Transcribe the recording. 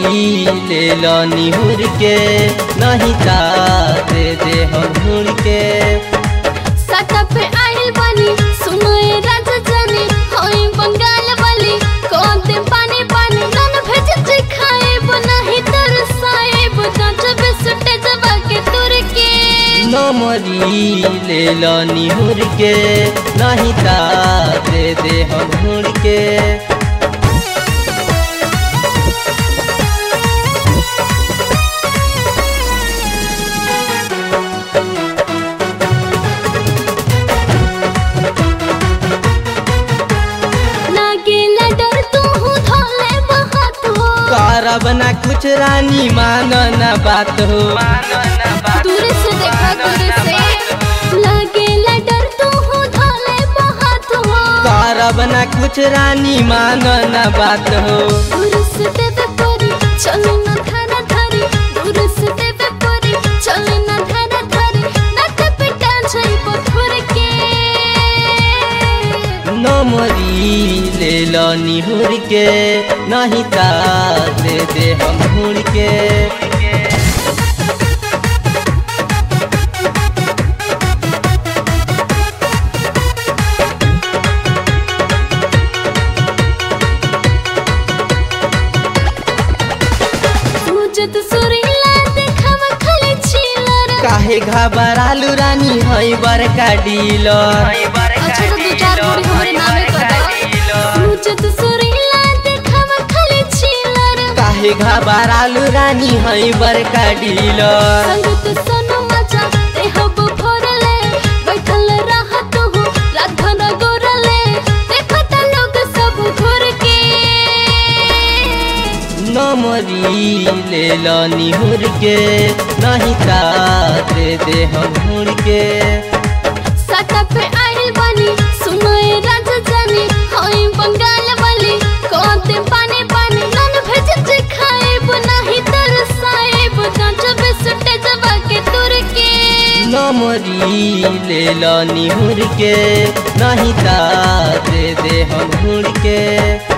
नमरी ले लो निहुर के नहीं ता दे दे हम हुड़ के सटा पे आइल बानी सुनो ए राजा जानी होई बंगाल वाली कौन दे पानी पानी नन भेज जे खाए नहीं तरसाए कांच बिस्टे जबा के तुर के नमरी ले लो निहुर के नहीं ता दे दे हम हुड़ के लागेला डर तू हूँ धोले बहुत हो करब ना कुछ रानी मानो ना बात हो दूर से देखा दूर से लागेला डर तू हूँ धोले बहुत हो करब ना कुछ रानी मानो ना बात हो दूर से देवे परी चले ना धारा धारी दूर से देवे परी चले ना धारा धारी नट पिटा जाई पथुर के नमरी ले लो निहुर के नहीं ता दे दे हम हुड़ के सूजत सुरीला देखावा खाली चिलर काहे घबरालू रानी हई बड़का डीलर अच्छा तो दो चार पूरी हमरे नामे कर दो सूजत सुरीला देखावा खाली चिलर काहे घबरालू रानी हई बड़का डीलर संगत सोनू मजा ते हब भरले बैठल रहत हो राधन गोरले देखत लोग सब घुर के नमरी ले लो निहुर के नहीं ता दे दे हम हुड़ के सटा पे आइल बानी सुनो ए राजा जानी होई बंगाल वाली कौन दे पानी पानी नन भेज जे खाए नहीं तरसाए कांच बिस्टे जबा के तुर के नमरी ले लो निहुर के नहीं ता दे दे हम हुड़ के